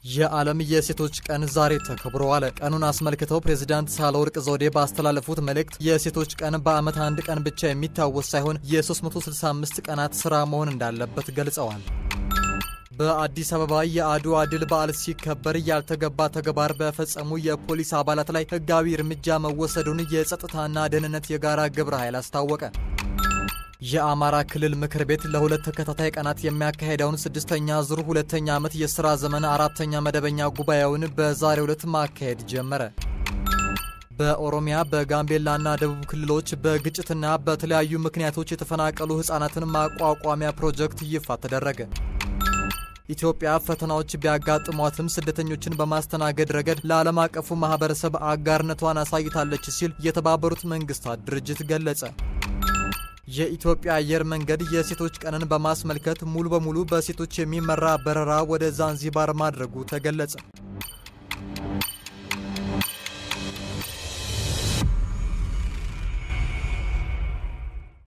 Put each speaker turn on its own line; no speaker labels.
የዓለም የሴቶች ቀን ዛሬ ተከብሮ ዋለ። ቀኑን አስመልክተው ፕሬዚዳንት ሳህለወርቅ ዘውዴ ባስተላለፉት መልእክት የሴቶች ቀን በዓመት አንድ ቀን ብቻ የሚታወስ ሳይሆን የ365 ቀናት ሥራ መሆን እንዳለበት ገልጸዋል። በአዲስ አበባ የአድዋ ድል በዓል ሲከበር ያልተገባ ተግባር በፈጸሙ የፖሊስ አባላት ላይ ሕጋዊ እርምጃ መወሰዱን የጸጥታና ደህንነት የጋራ ግብረ ኃይል አስታወቀ። የአማራ ክልል ምክር ቤት ለሁለት ተከታታይ ቀናት የሚያካሄደውን ስድስተኛ ዙር ሁለተኛ ዓመት የሥራ ዘመን አራተኛ መደበኛ ጉባኤውን በዛሬው ዕለት ማካሄድ ጀመረ። በኦሮሚያ በጋምቤላና ደቡብ ክልሎች በግጭትና በተለያዩ ምክንያቶች የተፈናቀሉ ሕፃናትን ማቋቋሚያ ፕሮጀክት ይፋ ተደረገ። ኢትዮጵያ ፈተናዎች ቢያጋጥሟትም ስደተኞችን በማስተናገድ ረገድ ለዓለም አቀፉ ማኅበረሰብ አጋርነቷን አሳይታለች ሲል የተባበሩት መንግሥታት ድርጅት ገለጸ። የኢትዮጵያ አየር መንገድ የሴቶች ቀንን በማስመልከት ሙሉ በሙሉ በሴቶች የሚመራ በረራ ወደ ዛንዚባር ማድረጉ ተገለጸ።